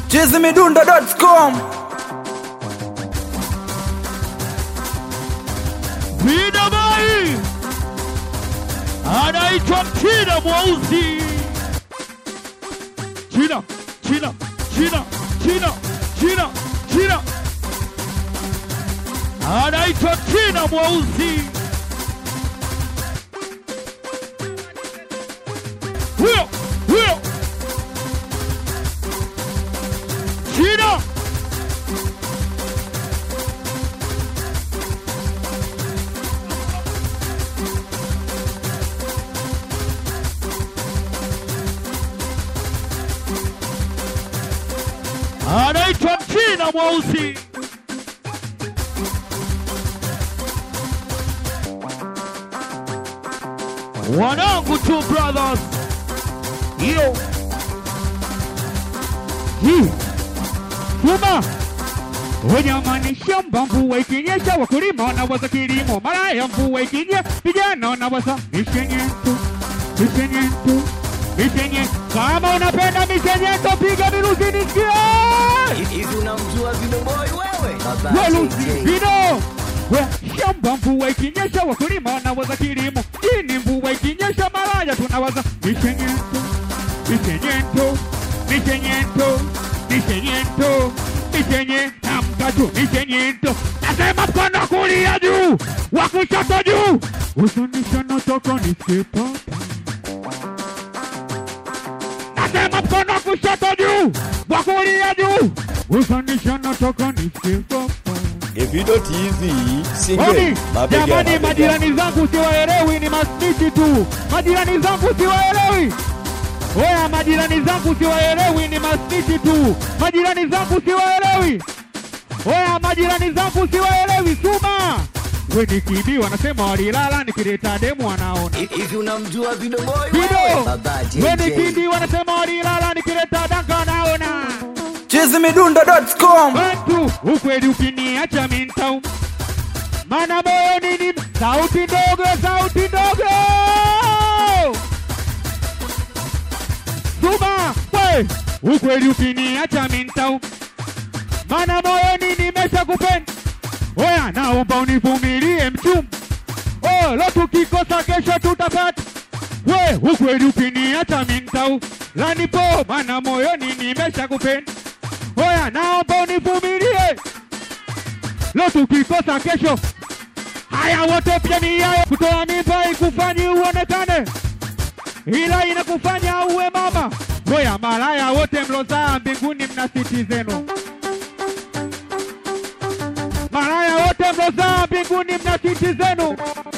chizimidundo.com Vida Mai anaitwa Mchina mweusi. China, China, China, China, China, China, anaitwa China mweusi. Huyo huyo China anaitwa Mchina mweusi. Wanangu two brothers, hiyo hii Suma Wanyamani shamba mvua ikinyesha, wakulima wanawaza kilimo, mara ya mvua ikinyesha, vijana wanawaza mishenyeto, mishenyeto, mishenye. Kama unapenda mishenyeto, piga miruzi nisikie. Hivi unamjua Vidoboi wewe? Baba Waluzi JJ. vino we shamba mvua ikinyesha, wakulima wanawaza kilimo, chini mvua ikinyesha, malaya tunawaza mishenyeto, mishenyeto, mishenyeto, mishenyeto, mishenye na mkatu mishenyeto. Nasema mkono wa kulia juu, wa kushoto juu, usonisha nataka nisikie papa. Nasema mkono wa kushoto juu, wa kulia juu, usonisha nataka nisikie papa. Evido TV Oni, single mabega jamani, mabega. majirani zangu siwaelewi, ni masniti tu. Majirani zangu siwaelewi. Oya, majirani zangu siwaelewi, ni masniti tu. Majirani zangu siwaelewi. Oya, majirani zangu siwaelewi. Suma we nikiibiwa, wanasema walilala, nikileta demu wanaona Hivi unamjua Vidoboi wewe? Vido Baba we JJ. nikiibiwa, wanasema walilala, nikileta danga wanaona chizimidundo.com Watu ukweli ukiniacha mintau, mana moyoni ni sauti ndogo, sauti ndogo. Suma we, ukweli ukiniacha mintau, mana moyoni nimesha kupenda. Oya, naomba univumilie mchum, oh, lo tukikosa kesho tutapata. We, ukweli ukiniacha mintau, lanipo, mana moyoni nimesha kupenda. Oya, naomba univumilie, leo tukikosa kesho. Haya, wote pia ni yao, kutoa mimba ikufanyi uonekane, ila inakufanya uwe mama. Oya, malaya wote mlozaa mbinguni, mna siti zenu. Malaya wote mlozaa mbinguni, mna siti zenu.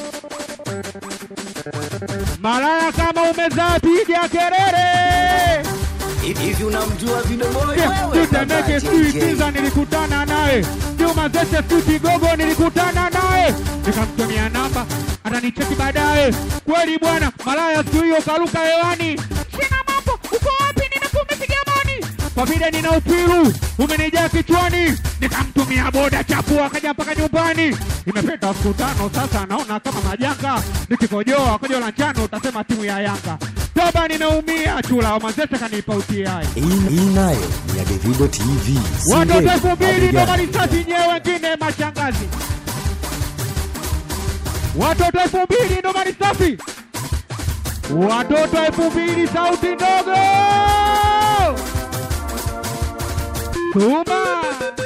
Malaya kama umezaa, piga kelele. Hivi unamjua Vidoboi wewe? Baba Tutemeke sijui JJ. Kiza nilikutana naye, Juma Zese sijui Kigogo nilikutana naye, nikamtumia namba atanicheki baadaye. Kweli bwana, malaya siku hiyo karuka hewani, sina mambo, uko wapi? Nimekumipiga mani kwa vile nina upiru umenijaa kichwani, nikamtumia boda chapu akaja mpaka nyumbani. Imepita siku tano sasa, naona kama majanga, nikikojoa kojo la njano utasema timu ya Yanga. Toba, nimeumia chula, Mazese kanipa utiai Hii hii nayo ni ya Davido TV watoto single elfu mbili ndo mabega. marisasi nyewe, wengine mashangazi. Watoto elfu mbili ndo marisasi, watoto elfu mbili sauti ndogo. Suma,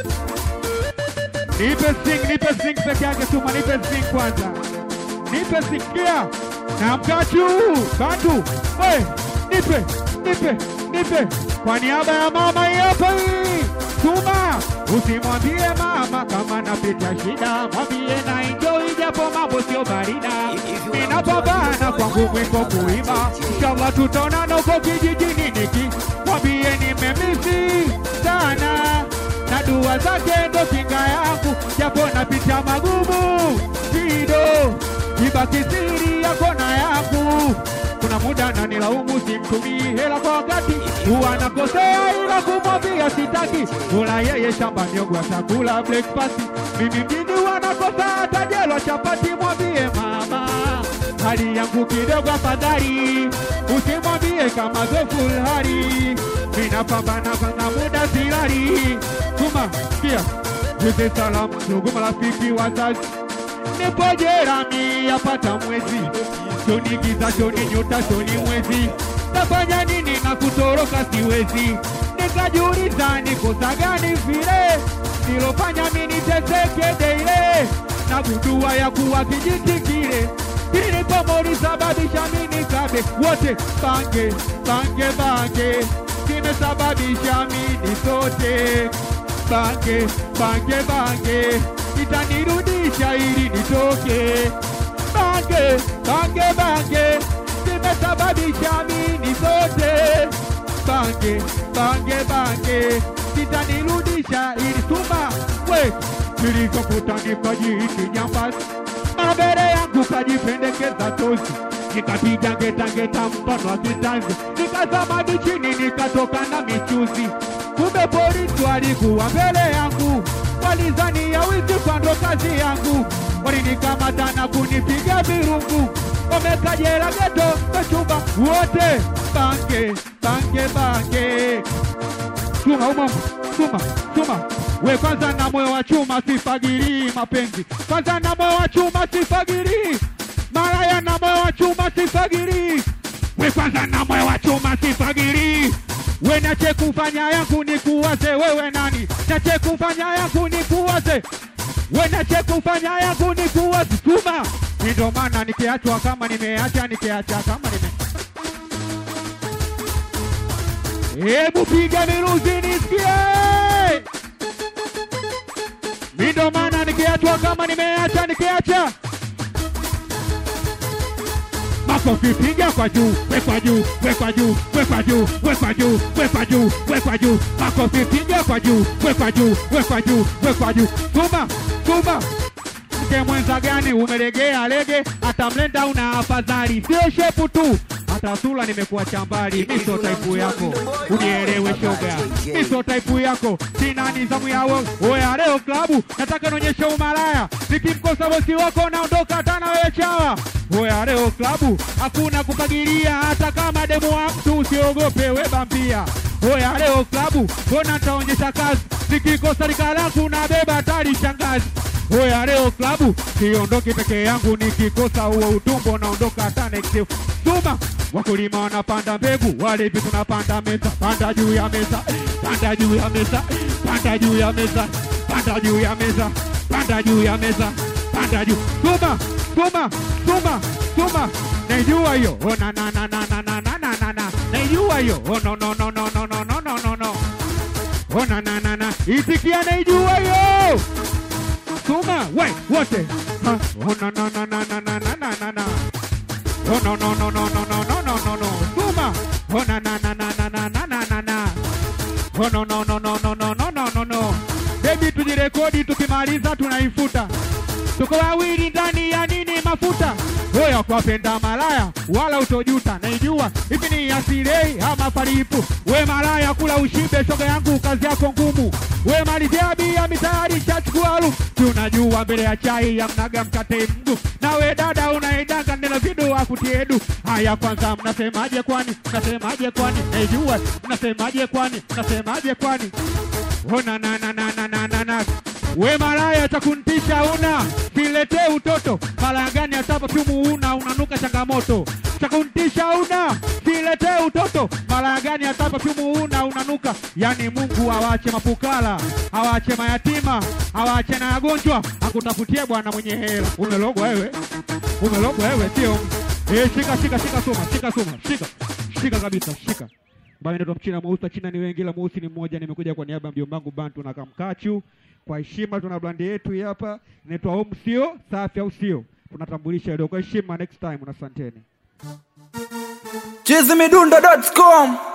nipe sing, nipe sing peke yake. Suma, nipe sing kwanza, nipe sing kia na mkachu bantu, we nipe, nipe, nipe kwa niaba ya mama hii hapa hii. Suma, usimwambie mama kama napita shida, mwambie na enjoy japo mambo sio barida. Ninapambana kwangu mwiko kuimba, inshallah tutaonana huko kijijini niki mwambie nimemisi sana na dua zake ndo kinga yangu, japo napita magumu kido, ibaki siri yako na yangu. Kuna muda na nilaumu, simtumii hela kwa wakati, huwa nakosea, ila kumwambia sitaki. Ula yeye shamba miogo chakula breakfast, mimi mjini wanakosa hata jelo chapati. Mwambie mama hali yangu kidogo afadhali, usimwambie kama zoful hali, ninapambana kwa muda sila hatari. Tuma sikia, hizi salamu ndugu marafiki wazazi, nipo jerami yapata mwezi, shoni giza, shoni nyota, shoni mwezi, tafanya nini na kutoroka siwezi, nikajiuliza ni kosa gani vile nilofanya mimi niteseke deile, na gundua ya kuwa kijiti kile kilipomolisababisha mimi nikabe wote bange bange bange kimesababisha mimi sote bange bange bange itanirudisha ili nitoke bange bange bange kimesababisha mimi sote bange bange bange itanirudisha ili tuma we nilichokutanika jiiti nyambasi mabere yangu kajipendekeza tosi nikapiga ngetangeta mfano wa kitanzi nikazama chini nikatoka na michuzi kumbe polisi walikuwa mbele yangu walizania wizi kwando kazi yangu walinikamata na kunipiga virungu wamekajela geto kachumba wote bange bange bange chuma umo chuma chuma we kwanza na moyo wa chuma sifagirii mapenzi kwanza na moyo wa chuma sifagirii malaya na moyo wa chuma sifagirii we kwanza na moyo wa chuma sifagirii we nache kufanya yangu ni kuwaze wewe nani nache kufanya yangu ni kuwaze we nache kufanya yangu ni kuwaze chuma ni ndo maana nikiachwa kama nimeacha nikiacha kama nime Hebu piga miruzi nisikie. Mi ndo maana nikiachwa kama nimeacha nikiacha. Makofi piga kwa juu, wekwa juu, wekwa juu, wekwa juu, wekwa juu, wekwa juu, wekwa juu. Makofi piga kwa juu, wekwa juu, wekwa juu, wekwa juu. Tuma, tuma. Mke mwenza gani umelegea lege, hata mlenda una afadhali, sio shepu tu hata sura nimekuwa chambali, mi sio taipu yako, unielewe shoga, mi sio taipu yako, sina nizamu yao. Oya leo klabu nataka nionyeshe umalaya, nikimkosa bosi wako naondoka tana wewe chawa. Oya leo klabu hakuna kufagilia, hata kama demu wa mtu usiogope, we bambia. Oya leo klabu mbona nitaonyesha kazi, nikikosa lika langu nabeba hatari shangazi. Oya leo klabu siondoki peke yangu, nikikosa huo utumbo naondoka hata next Suma wakulima wanapanda mbegu, walevi tunapanda meza, panda juu ya meza, panda juu ya meza, panda juu ya meza, panda juu ya meza, panda juu ya meza, panda juu. Suma, suma, suma, suma, naijua hiyo. Oh na na na na na na na na na na, naijua hiyo. Oh no no no no no no no no no no. Oh na na na na, itikia naijua hiyo. Suma, we wote. Ha, Oh na na na na na na na na na na. Oh no no no no no no no no no no. Suma. Oh na na na na na na na na na na. Oh no no no no no no no no no no. Baby tujirekodi tukimaliza tunaifuta. Tuko wawili ndani ya nini mafuta. Wewe kwapenda malaya wala utojuta. Naijua hivi ni asilei ama palipu. We malaya kula ushibe shoga yangu kazi yako ngumu. We malizia bia mitayari chachukua lu. Tunajua mbele ya chai ya mnaga mkate mgu. Na we dada unaidanga neno vidu akutiedu. Haya kwanza mnasemaje kwani? Mnasemaje kwani? Naijua mnasemaje kwani? Mnasemaje kwani? Ona na na na na na na na. We malaya cha kuntisha una siletee utoto malaya gani hata perfume una unanuka changamoto cha kuntisha una siletee utoto malaya gani hata perfume una unanuka yani Mungu awache mapukala awache mayatima awache na wagonjwa akutafutie bwana mwenye hela umelogwa wewe umelogwa wewe sio eh shika shika shika soma shika soma shika shika kabisa shika ambayo inaitwa Mchina mweusi. China ni wengi, ila mweusi ni mmoja. Nimekuja kwa niaba ya mjomba wangu Bantu na Kamkachu. Kwa heshima, tuna brandi yetu hii hapa inaitwa Home, sio safi, au sio? Tunatambulisha leo kwa heshima. Next time, na asanteni. chizimidundo.com